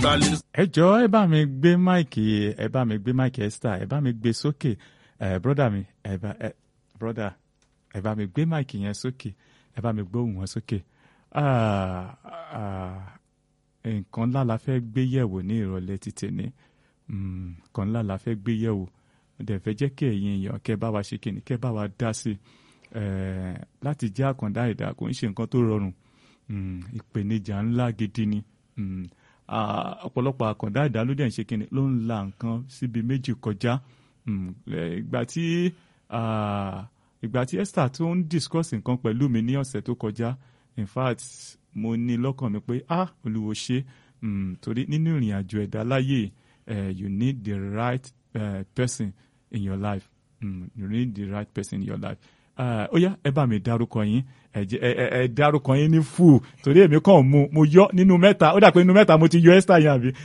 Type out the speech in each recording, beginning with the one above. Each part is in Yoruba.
ta lè ẹ jọ̀ọ́ ẹ bá mi gbé máìkì ẹ bá mi gbé máìkì Esther ẹ bá mi gbé sókè ẹ broda mi ẹ bá ẹ broda ẹ bá mi gbé máìkì yẹn sókè ẹ bá mi gbóhùn wọn sókè Ah, ah, nǹkan ńlá la fẹ́ gbé yẹ̀wò ní ìrọ̀lẹ́ ti tèmi Mm, nǹkan ńlá la fẹ́ gbé yẹ̀wò mo dẹ̀ fẹ́ jẹ́ kí ẹ̀yin èèyàn kẹ́ bá wa ṣe kíni kẹ́ bá wa dá sí i Eh, láti jẹ́ àkàndá ẹ̀dá kò ń ṣe nǹkan tó rọrùn Mm, ìpèníjà ńlá gidi ni Mm, ah, ọ̀pọ̀lọpọ̀ àkàndá ẹ̀dá ló dẹ̀ ń ṣe kíni ló ń la nǹkan síbi méjì kọjá Mm, eh, ìgbà tí ah, ìgbà tí Esther tó ń discuss nǹkan pẹ̀lú mi ní ọ̀sẹ̀ tó kọjá in fact mo ní lọ́kàn mi pé ah olúwo ṣe mm, torí nínú ìrìn àjò ẹ̀dá láyé eh, you need the right uh, person in your life mm, you need the right person in your life Ah, ó yá ẹ bá mi dárúkọ yín ẹ jẹ́- ẹ ẹ- ẹ dárúkọ yín ní full torí èmi kàn mú mo yọ nínú mẹ́ta ó dà pé nínú mẹ́ta mo ti yọ Esther yẹn àbí.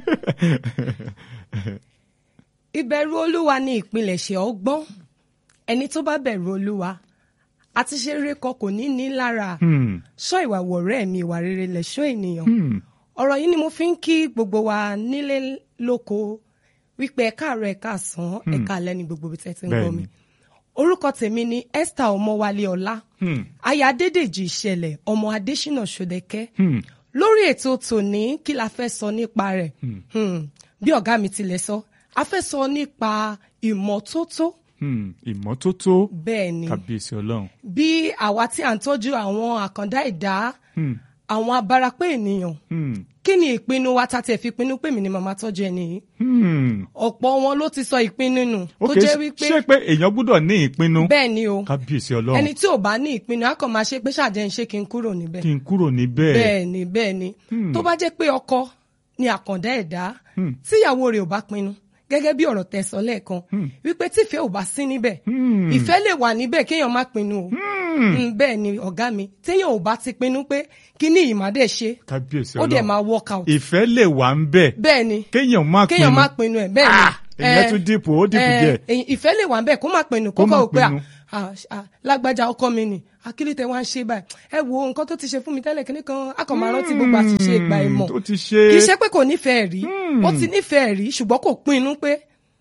ìbẹ̀rù olúwa ni ìpilẹ̀ṣẹ̀ ọgbọ́n ẹni tó bá bẹ̀rù olúwa àti ṣe rere kan kò ní ní lára Hmm, ṣọ́ ìwà wọ̀rẹ́ mi ìwà rere lẹ̀ṣọ́ ènìyàn hmm, ọ̀rọ̀ yìí ni mo fi ń kí gbogbo wa nílé lóko wípé ẹ̀ka àárọ̀ ẹ̀ka àsán ẹ̀ka alẹ́ ni gbogbo ibi tẹ́ ti ń gbọ́ mi Bẹ́ẹ̀ni. orúkọ tèmi ni Esther ọmọwálé ọlá hmm, aya adédèjì ìṣẹ̀lẹ̀ ọmọ adésínà ṣòdẹkẹ hmm. lórí ètò tòní kí la fẹ́ sọ nípa rẹ̀ Hmm, bí ọ̀gá mi tilẹ̀ sọ a fẹ́ sọ nípa ìmọ́tótó Hmm, ìmọ́tótó bẹ́ẹ̀ ni kábíyèsí ọlọ́run. bí àwa tí à ń tọ́jú àwọn àkàndá ẹ̀dá Hmm, àwọn abarapé ènìyàn hmm, kí ni ìpinnu wa tá tiẹ̀ fi pinnu pé mi ni màmá tọ́jú ẹni yìí hmm. ọ̀pọ̀ wọn ló ti sọ ìpinnu nù tó ok jẹ́ wípé ṣé pé èèyàn gbúdọ̀ ní ìpinnu bẹ́ẹ̀ ni o kábíyèsí ọlọ́run ẹni tí ò bá ní ìpinnu á kàn máa ṣe pé ṣàjẹ́ ń ṣe kí n kúrò níbẹ̀ kí n kúrò níbẹ̀. bẹ́ẹ̀ ni bẹ́ẹ̀ ni Hmm. tó bá jẹ́ pé ọkọ ni àkàndá ẹ̀dá Hmm. tíyàwó rẹ̀ ò bá pinnu gẹ́gẹ́ bí ọ̀rọ̀ tẹ́ sọ lẹ́ẹ̀kan wípé tífẹ́ ò bá sí níbẹ̀ Hmm. ìfẹ́ lè wà níbẹ̀ kéèyàn má pinnu o Hmm. Mm, bẹ́ẹ̀ ni ọ̀gá mi téèyàn ò bá ti pinnu pé kíní ìmàdé ṣe kábíyèsí ó dẹ̀ ọlọ́run máa work out ìfẹ́ lè wà ń bẹ̀ bẹ́ẹ̀ ni kéèyàn má pinnu kéèyàn má pinnu ẹ̀ bẹ́ẹ̀ ni Ah, ìyẹn tún dìpò ó dìpò eh, díẹ̀. eh, ìfẹ́ lè wà ń bẹ̀ kó má pinnu kó Kó má kọ́ ò pé à, pinnu. à, à, lágbájá ọkọ mi ni akílítẹ̀ wá ń ṣe báyìí ẹ wo nǹkan tó ti ṣe fún mi tẹ́lẹ̀ kíní kan a kàn máa rántí gbogbo àṣìṣe ìgbà ìmọ̀ tó ti ṣe kì í ṣe pé kò nífẹ̀ẹ́ rí Hmm. ó ti nífẹ̀ẹ́ rí ṣùgbọ́n kò pinnu pé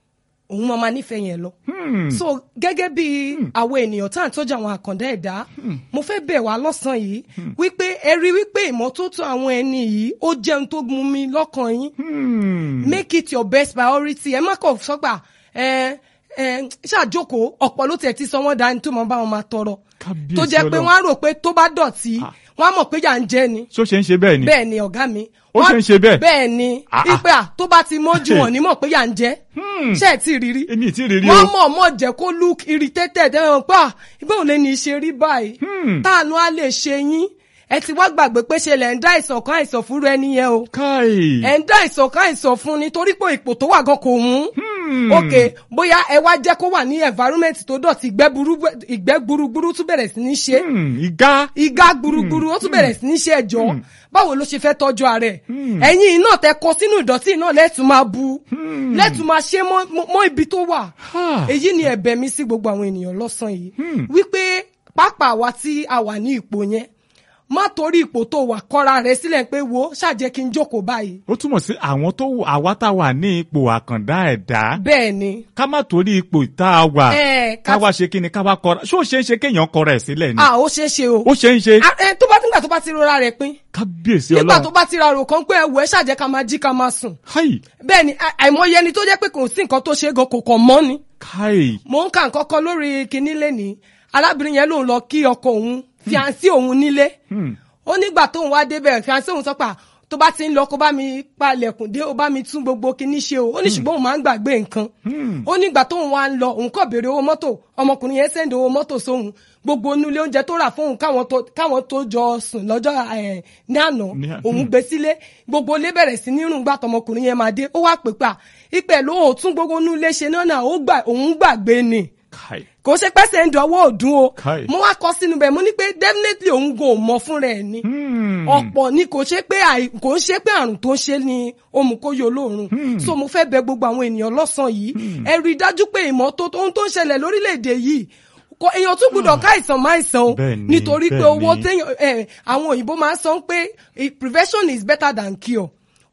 òun máa ma nífẹ̀ẹ́ yẹn lọ. Hmm. so gẹ́gẹ́ bí àwọn ènìyàn tá à ń tọ́jú àwọn àkàndá ẹ̀dá mo fẹ́ bẹ̀ wá lọ́sàn-án yìí wípé ẹ rí wípé ìmọ́tótó àwọn ẹni yìí ó jẹun tó mú mi lọ́kàn yín Hmm. make it your best priority ẹ má kàn sọ́gbà ẹ ẹ ṣàjókòó ọ̀pọ̀ ló tiẹ̀ ti sọ wọ́n dání tó mọ bá wọn máa tọrọ Kábíyèsí tó jẹ́ pé Ọlọ́run. wọ́n á rò pé tó bá dọ̀tí Ah. wọ́n á mọ̀ pé yà ń jẹ ni ṣó ṣe ń ṣe bẹ́ẹ̀ ni bẹ́ẹ̀ ni ọ̀gá mi. Ó Wọ́n- ṣe ń ṣe bẹ́ẹ̀? bẹ́ẹ̀ ni Ah, ah. ipe à tó bá ti mójú wọn ní mọ̀ pé yà ń jẹ́ Hmm. ṣé ẹ̀ tí ì rírí. èmi ì tí ì rí rí wọ́n o mọ̀ mọ̀ jẹ́ kó look irritated ẹ̀ hàn pa ìgbà òun lè ní í ṣe rí báyìí Hmm. táànù á lè ṣe yín ẹ ti wá gbàgbé pé ṣe lẹ̀ ń dá ìsàn kan àìsàn fúnra ẹni yẹn o káì ẹ̀ ń dá ìsàn kan àìsàn fún ni torí pé ipò tó wà gan kò mú Hmm. ok bóyá ẹ wá jẹ́ kó wà ní environment tó dọ̀tí ìgbẹ́ burú- ìgbẹ́ gburugburu tún bẹ̀rẹ̀ sí ní ṣe Hmm. ìgá igá gburugburu ó tún bẹ̀rẹ̀ sí ní ṣe ẹ̀jọ́ báwo ló ṣe fẹ́ tọ́jú ara ẹ̀ ẹ̀yin náà tẹ kó sínú ìdọ̀tí náà lẹ́tùn máa bu lẹ́tùn máa ṣe mọ́- mọ́ mọ́ ibi tó wà Ha. èyí ni ẹ̀bẹ̀ mi sí gbogbo àwọn ènìyàn lọ́sàn yìí wípé pápá wa tí a wà ní ipò yẹn má torí ipò tó wà kọ́ra rẹ̀ sílẹ̀ pé wo ṣàjẹ́ kí n jókòó báyìí ó túmọ̀ sí àwọn tó àwa tá a wà ní ipò àkàndá ẹ̀dá bẹ́ẹ̀ ni ká má torí ipò tá a wà Eh, ká- ká wá ṣe kí ni ká wá kọra ṣó ṣe é ṣe kéèyàn kọra ẹ̀ sílẹ̀ ni a ó ṣeé ṣe o ó ṣe ń ṣe Ah, eh, tó bá nígbà tó bá ti rora rẹ̀ pín kábíyèsí nígbà tó ọlọ́run bá ti ra rò kan pé ẹ̀wọ̀ ẹ̀ ṣàjẹ́ ká máa jí ká máa sùn káì bẹ́ẹ̀ ni à- àìmọye ẹni tó jẹ́ pé kò sí nǹkan tó ṣe é gan kò kàn mọ́ ni. káì mò ń ka nǹkan kan lórí kinní lẹ́nìí arábìnrin yẹn lòun lọ kí ọkọ òun fiancé òun nílé ó nígbà tóun wá débẹ̀ fiancé òun sọ pé "Ah, tó bá ti ń lọ kó bá mi palẹ̀kùn dé ó bá mi tún gbogbo kinní ṣe o ó ní ṣùgbọ́n òun máa ń gbàgbé nǹkan ó nígbà tóun wá ń lọ òun kò béèrè owó mọ́tò ọmọkùnrin yẹn sẹ́ndì owó mọ́tò sóhun gbogbo onúlé oúnjẹ tó rà fóun káwọn tó káwọn tó jọ sùn lọ́jọ́ ẹ̀, ní àná Ní à- òun gbé sílé gbogbo ilé bẹ̀rẹ̀ sí ní rùn gbà tọmọkùnrin yẹn máa dé ó wá pè pa ìpè ló ò tún gbogbo onúlé ṣe náà náà ó gbà òun gbàgbé ni káì kò ṣe pẹ́sẹ̀ ń dọwọ́ òdùn o Káì. mo wá kọ sínú bẹ́ẹ̀ mo ní pé definitely òun gan ò mọ fúnra ẹ̀ ni Hmm. ọ̀pọ̀ ni kò ṣe pé àì- kò ń ṣe pé àrùn tó ń ṣe ni òmùkóyè olóòrùn so mo fẹ́ bẹ gbogbo àwọn ènìyàn lọ́sàn-án yìí ẹ rí i dájú pé ìmọ́tótó ohun tó ń ṣẹlẹ̀ lórílẹ̀‐èdè yìí kò èèyàn tún gbúdọ̀ ká àìsàn má àìsàn o Bẹ́ẹ̀ ni, nítorí pé bẹ́ẹ̀ owó ni. téèyàn ẹ àwọn òyìnbó máa ń sọ pé eh, prevention is better than cure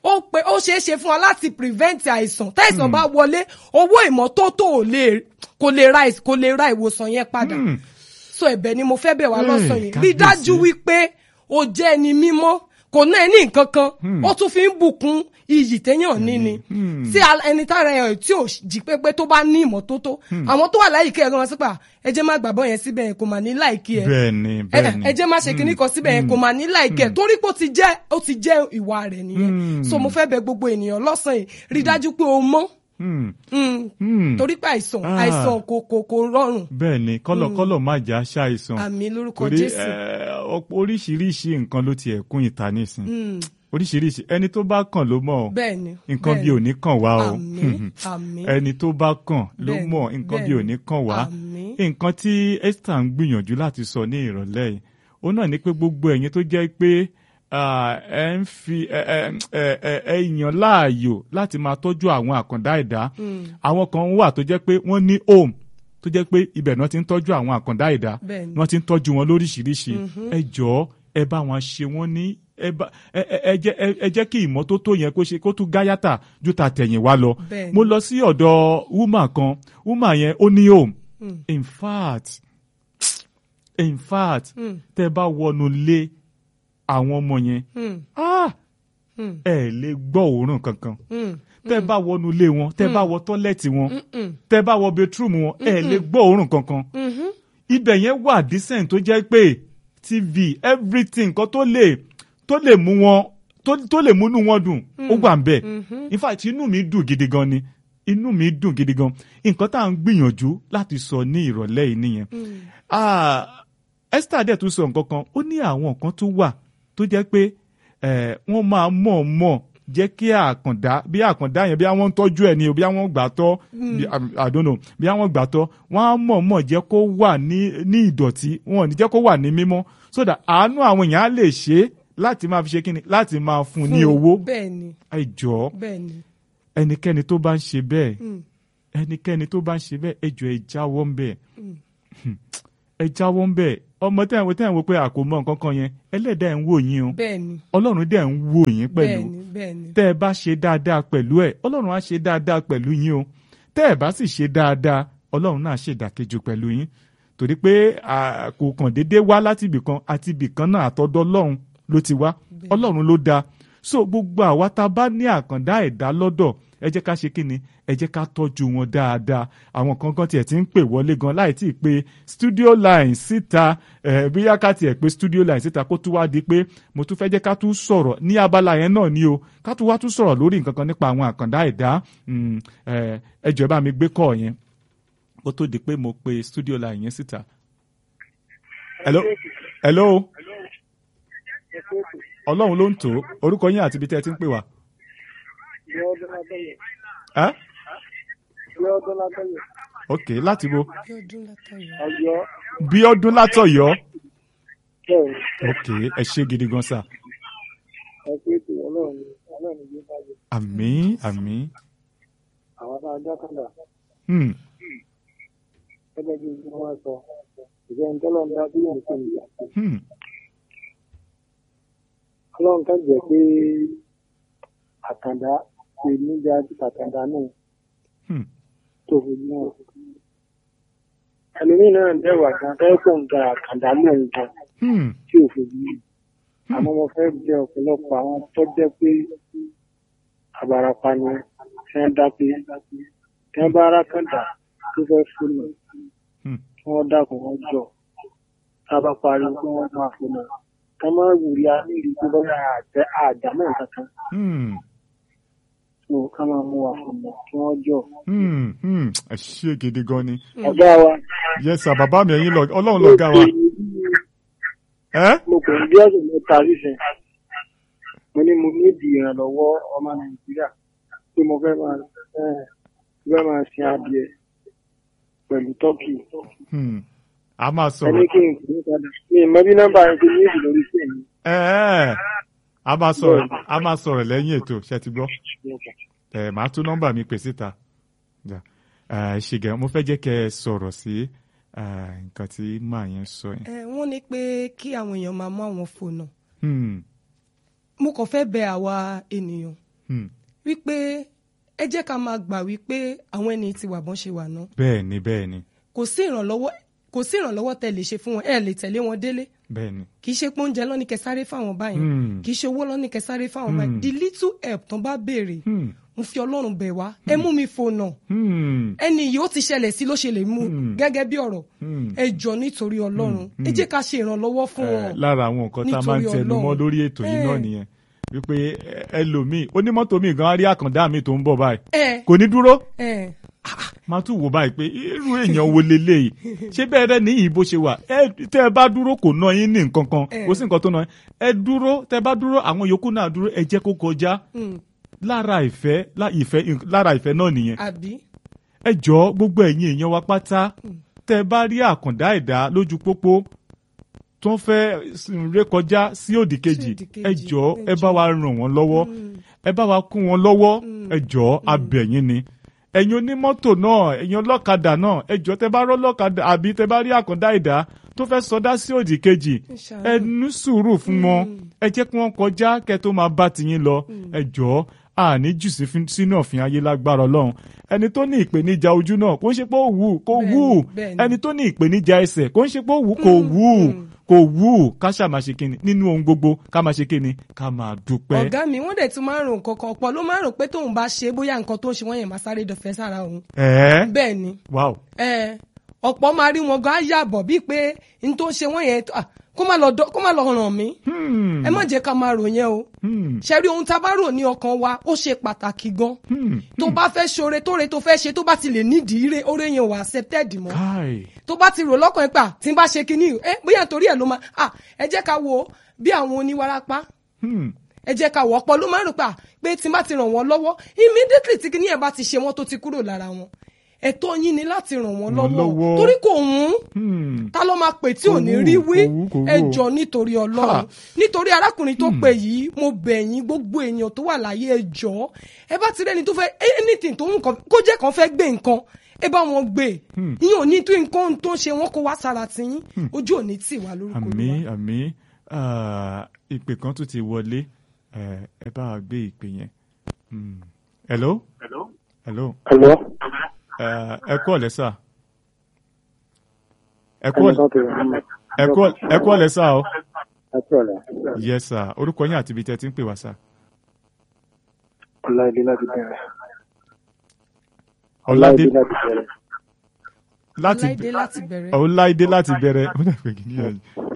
ó pé ó ṣeé ṣe fún wa láti prevent àìsàn táìsàn bá wọlé owó ìmọ́tótó ò lè kò lè ra ìs- kò lè ra ìwòsàn yẹn padà Hmm. so ẹ̀bẹ̀ ni mo fẹ́ bẹ̀ wá Hey, lọ́sàn yìí rí kábíyèsí. dájú wípé o jẹ́ ẹni mímọ́ kò ná ẹni nǹkan kan ó tún fi ń bùkún iyì téèyàn ní ni tí al- ẹni tára ẹ̀ tí ò jí pépé tó bá ní ìmọ́tótó àwọn tó wà láyìíká ẹ̀ gan sípà ẹ jẹ́ má gbàgbọ́ yẹn síbẹ̀ yẹn kò mà ní láìkí ẹ̀ bẹ́ẹ̀ni ẹ bẹ́ẹ̀ni ẹ jẹ́ má ṣe kinní kan síbẹ̀ yẹn kò mà ní láìkẹ́ torí pé ó ti jẹ́ ó ti jẹ́ ìwà rẹ̀ nìyẹn so mo fẹ́ bẹ̀ gbogbo ènìyàn lọ́sàn yìí rí dájú pé o mọ́ Hmm. Mm. Hmm. torí pé àìsàn Ah. àìsàn kò kò kò rọrùn bẹ́ẹ̀ni kọ́lọ̀kọ́lọ̀ má jà ṣàìsàn àmì lórúkọ torí Jésù. eh, ọ̀pọ̀ oríṣiríṣi nǹkan ló ti ẹ̀kún ìta nísìn Mm. oríṣiríṣi ẹni tó bá kàn ló mọ̀ ọ́. bẹ́ẹ̀ni nǹkan bí ò ní kàn wá o àmín àmín ẹni tó bá kàn ló Bẹ́ẹ̀ni, mọ̀ nǹkan bí ò ní kàn wá àmín nǹkan tí Esther ń gbìyànjú láti sọ ní ìrọ̀lẹ́ yìí ó náà ní pé gbogbo ẹ̀yin tó jẹ́ pé ah, ẹ ń fi ẹ ẹ ẹ ẹ ẹ yàn láàyò láti máa tọ́jú àwọn àkàndá ẹ̀dá àwọn kan wà tó jẹ́ pé wọ́n ní home tó jẹ́ pé ibẹ̀ náà ti ń tọ́jú àwọn àkàndá ẹ̀dá Bẹ́ẹ̀ni. wọ́n ti ń tọ́jú wọn lóríṣiríṣi ẹ jọ̀ọ́ ẹ bá wọn ṣe wọ́n ní ẹ bá ẹ ẹ ẹ jẹ́ ẹ ẹ jẹ́ kí ìmọ́tótó yẹn kó ṣe kó tún gáyàtà ju ta tẹ̀yìn wá lọ Bẹ́ẹ̀ni. mo lọ sí ọ̀dọ̀ woman kan woman yẹn ó ní home in fact in fact Mm. tẹ́ bá wọnú lé àwọn ọmọ yẹn Mm. ah Mm. ẹ lè gbọ́ òórùn kankan Mm. tẹ́ bá wọnú lé wọn tẹ́ bá wọ tọ́lẹ́ẹ̀tì wọn Mm. tẹ́ bá wọ bedroom wọn ẹ lè gbọ́ òórùn kankan Mhm. ibẹ̀ yẹn wà decent tó jẹ́ pé tv everything kan tó lè tó lè mú wọn tó tó lè múnú wọn dùn ó wà ń bẹ̀ in fact inú mi dùn gidi gan ni inú mi dùn gidi gan nǹkan tá à ń gbìyànjú láti sọ ní ìrọ̀lẹ́ yìí nìyẹn Ah, Esther dẹ̀ tún sọ nǹkan kan ó ní àwọn nǹkan tó wà tó jẹ́ pé eh, wọ́n máa mọ̀ mọ̀ jẹ́ kí àkàndá bí àkàndá yẹn bí àwọn ń tọ́jú ẹ̀ ni o bí àwọn gbà tọ́ bí- I don't know bí àwọn gbà tọ́ wọ́n á mọ̀ mọ̀ jẹ́ kó wà ní ní ìdọ̀tí wọn ò ní jẹ́ kó wà ní mímọ́ so that àánú àwọn èèyàn á lè ṣe é láti máa fi ṣe kíni láti máa fún un ní owó bẹ́ẹ̀ni ẹ jọ̀ọ́ bẹ́ẹ̀ni ẹnikẹ́ni tó bá ń ṣe bẹ́ẹ̀ Mm. ẹnikẹ́ni tó bá ń ṣe bẹ́ẹ̀ ẹ jọ̀ọ́ ẹ jáwọ́ ń bẹ̀ ẹ jáwọ́ ń bẹ̀ ọmọ tẹ́ ẹ̀ wò tẹ́ ẹ̀ wò pé àkómọ nǹkan kan yẹn ẹlẹ́dàá ẹ̀ ń wò yín o bẹ́ẹ̀ni ọlọ́run dẹ̀ ń wò yín pẹ̀lú bẹ́ẹ̀ni bẹ́ẹ̀ni tẹ́ ẹ bá ṣe dáadáa pẹ̀lú ẹ̀ ọlọ́run á ṣe dáadáa pẹ̀lú yín o tẹ́ ẹ bá sì ṣe dáadáa ọlọ́run náà ṣe ìdàkejì pẹ̀lú yín torí pé à, kò kàn déédéé wá láti ibìkan àti ibìkan náà àtọ̀dọ̀ ọlọ́run ló ti wá ọlọ́run ló dáa so gbogbo àwa tá a bá ní àkàndá ẹ̀dá lọ́dọ̀ ẹ jẹ́ ká ṣe kí ni ẹ jẹ́ ká tọ́jú wọn dáadáa àwọn kan kan tiẹ̀ ti ń pè wọlé gan láì tí ì pé studio line síta ẹ̀ bóyá ká tiẹ̀ pé studio line síta kó tún wá di pé mo tún fẹ́ jẹ́ ká tún sọ̀rọ̀ ní abala yẹn náà ni o ká tún wá tún sọ̀rọ̀ lórí nǹkan kan nípa àwọn àkàndá ẹ̀dá Mm, ẹ̀, ẹ jọ̀ọ́ ẹ bá mi gbé kọ́ yẹn kó tó di pé mo pe studio line yẹn síta. hello hello ọlọ́run ló ń tò ó orúkọ yín àti ibi tẹ́ ẹ ti ń pè wá. Ẹ́? ok láti bo bí ọdún látàrí bí ọdún látọ̀yọ́ ok ẹ ṣe gidi gan sa àmín àmín àwọn tá a dá kàndà hmm, gẹ́gẹ́ bí wọ́n sọ ìjẹ́ ń tọ́lọ́ ń dá sí ìlú fún ìyá. hmm, ọlọ́run kan jẹ́ pé àkàndá ṣe níjà tí àkàndá náà hmm, tó fojú náà. ẹlòmíì náà ń dẹ́wà kan fẹ́ kó ń ga àkàndá náà ń gan hmm, tí ò fojú yìí. àmọ́ mo fẹ́ jẹ́ ọ̀pọ̀lọpọ̀ àwọn tó jẹ́ pé àbàràpá ni tí wọ́n dá pé tí wọ́n bá ara kàndá tó fẹ́ fún mi hmm. kí wọ́n dákun wọn jọ tá a bá parí kí wọ́n máa fún mi ká má wùrí a ní ìlú tó bá àjẹ àjà náà kankan hmm, tó ká máa mú wa fún mi kí wọ́n jọ. hmm, hmm. ẹ ṣe gidi gan ni ọ̀gá wa yes sir bàbá mi ẹ̀yin lọ ọlọ́run lọ̀gá wa ẹ́ mo kò ní bí ọ̀sẹ̀ mẹ́ta sísẹ̀ mo ní mo ní ìdí ìrànlọ́wọ́ ọmọ nàìjíríà pé mo fẹ́ máa ẹ̀, mo fẹ́ máa sin adìẹ pẹ̀lú tọ́kì Hmm. a máa ẹni sọ̀rọ̀ kí n kì í padà mi ì mọ bí nọ́mbà yẹn ti ní ìdí lórí sí mi. ẹ ẹ a máa sọ̀rọ̀ a máa sọ̀rọ̀ lẹ́yìn ètò ṣe ti gbọ́ ẹ màá tún nọ́mbà mi pè síta Ja. ẹ ṣe gẹ mo fẹ́ jẹ́ kẹ́ ẹ sọ̀rọ̀ sí ẹ, nǹkan tí màá yẹn sọ yẹn. ẹ wọ́n ní pé kí àwọn èèyàn máa mú àwọn fóònù Hmm. mo kàn fẹ́ bẹ̀ àwa ènìyàn Hmm. wípé ẹ jẹ́ ká máa gbà wípé àwọn ẹni tí wà bọ́n ṣe wà náà bẹ́ẹ̀ ni bẹ́ẹ̀ ni kò sí ìrànlọ́wọ́ kò sí ìrànlọ́wọ́ tẹ́ lè ṣe fún wọn ẹ lè tẹ̀lé wọn délé bẹ́ẹ̀ ni kì í ṣe pé oúnjẹ lọ́ní kẹsáré fáwọn báyìí Hmm. kì í ṣe owó lọ́ní kẹsáré fáwọn báyìí the little help tán bá béèrè Hmm. mo fi ọlọ́run bẹ̀ wá ẹ mú mi fònà Hmm. ẹni yìí ó ti ṣẹlẹ̀ sí ló ṣe lè mú Hmm. gẹ́gẹ́ bí ọ̀rọ̀ Hmm. ẹ jọ nítorí ọlọ́run ẹ jẹ́ ká ṣe ìrànlọ́wọ́ fún Eh, wọn lára àwọn nǹkan tá a máa ń Nítorí tẹnu mọ́ Ọlọ́run. lórí ètò yìí náà Eh. nìyẹn wípé eh, ẹlòmíì onímọ́tò mi gan á rí àkàndá mi tó ń bọ̀ báyìí ẹ kò ní dúró ẹ máa tún wò báyìí pé irú èèyàn wo leléyìí ṣé bẹ́ẹ̀ rẹ níyì bó ṣe wà ẹ tẹ́ ẹ bá dúró kò ná yín ní nǹkan kan Eh. kò sí nǹkan tó ná yín ẹ dúró tẹ́ ẹ bá dúró àwọn yòókù náà dúró ẹ jẹ́ kó kọjá mm, lára ìfẹ́ lá- ìfẹ́ lára ìfẹ́ náà nìyẹn àbí ẹ jọ gbogbo ẹ̀yin èèyàn wa pátá tẹ́ ẹ bá rí àkàndá ẹ̀dá lójú pópó tó ń fẹ́ rékọjá sí òdì kejì òdì kejì, ẹ jọ ẹ ẹ bá wa ràn wọ́n lọ́wọ́ ẹ bá wa kún wọn lọ́wọ́ ẹ jọ abẹ̀yìn ni ẹ̀yin onímọ́tò náà ẹ̀yin ọlọ́kadà náà ẹ jọ tẹ́ bá rọ́ lọ́kadà àbí tẹ́ bá rí àkàndá ẹ̀dá tó fẹ́ sọdá sí òdì kejì ṣàánú. ẹ ní sùúrù fún wọn ẹ jẹ́ kí wọ́n kọjá kẹ́ tó máa bá tiyín lọ ẹ jọ àní jù sí fin- sínú ọ̀fìn ayé lágbára ọlọ́run ẹni tó ní ìpèníjà ojú náà kò ń ṣe pé ó wù kò Bẹ́ẹ̀ni, wù bẹ́ẹ̀ni. ẹni tó ní ìpèníjà ẹsẹ̀ kò ń ṣe pé ó wù kò wù kò wù ká ṣáà máa ṣe kíni nínú ohun gbogbo ká máa ṣe kíni ká máa dúpẹ́. ọ̀gá mi wọ́n dẹ̀ tún máa ń rò nǹkan kan ọ̀pọ̀ ló máa ń rò pé tóun bá ṣe bóyá nǹkan tó ń ṣe wọ́n yẹn máa sáré dọ̀fẹ́ sára òun ẹ̀ẹ́ bẹ́ẹ̀ ni wow ẹ ọ̀pọ̀ máa rí wọn gan á yàbọ̀ bíi pé n tó ń ṣe wọ́n yẹn ah, kó má lọ dọ́- kó má lọ ràn mí Hmm. ẹ má jẹ́ ká máa rò yẹn o Hmm. ṣe rí ohun tá a bá rò ní ọkàn wa ó ṣe pàtàkì gan Hmm. tó bá fẹ́ ṣoore tóore tó fẹ́ ṣe tó bá ti lè nídìí ire oore yẹn wà accepted mọ́ káì tó bá ti rò lọ́kàn ẹ̀ pa tí n bá ṣe kinní ẹ bóyá torí ẹ̀ ló máa ah ẹ jẹ́ ká wo bí àwọn oníwárápá Hmm. ẹ jẹ́ ká wọ́ ọ̀pọ̀ ló máa ń rò pa pé tí n bá ti ràn wọ́n lọ́wọ́ immediately tí kinní ẹ̀ bá ti ṣe wọ́n tó ti kúrò lára wọn ẹ̀tọ́ yín ni láti ràn wọ́n Ràn lọ́wọ́ lọ́wọ́. torí kò wọ́n Hmm. ta ló máa pè tí ò ní Kò wù, rí wí kò wù, kò wù. ẹ jọ nítorí ọlọ́run Ha. nítorí arákùnrin tó pè yìí mo bẹ̀ yín gbogbo èèyàn tó wà láyé ẹ jọ ẹ bá ti rẹ́ni tó fẹ́ anything tó ń kàn kó jẹ́ kan fẹ́ gbé nǹkan ẹ bá wọn gbé yín ò ní tó nǹkan tó ń ṣe wọn kó wá sára tì yín ojú ò ní tì wá lórúkọ àmì Olúwa. àmì ah, ìpè kan tún ti wọlé Eh, ẹ bá wa gbé ìpè yẹn. Hmm. hello. hello. Hello. Eh, ẹ kú ọ̀lẹ́ sà. ẹ kú Ẹnìkan ọ̀lẹ́- tó rẹ̀ mọ́. ẹ kú ọ̀lẹ́- ẹ kú ọ̀lẹ́ sà o. Ẹ kú ọ̀la. yes sà orúkọ yín àti ibi tẹ́ ti ń pè wá sà. Ọláìdé láti bẹ̀rẹ̀. ọ̀làdé láti bẹ̀rẹ̀. láti Ọláìdé láti bẹ̀rẹ̀ ọ̀làdé láti bẹ̀rẹ̀ ó dàgbé kí ni yàrá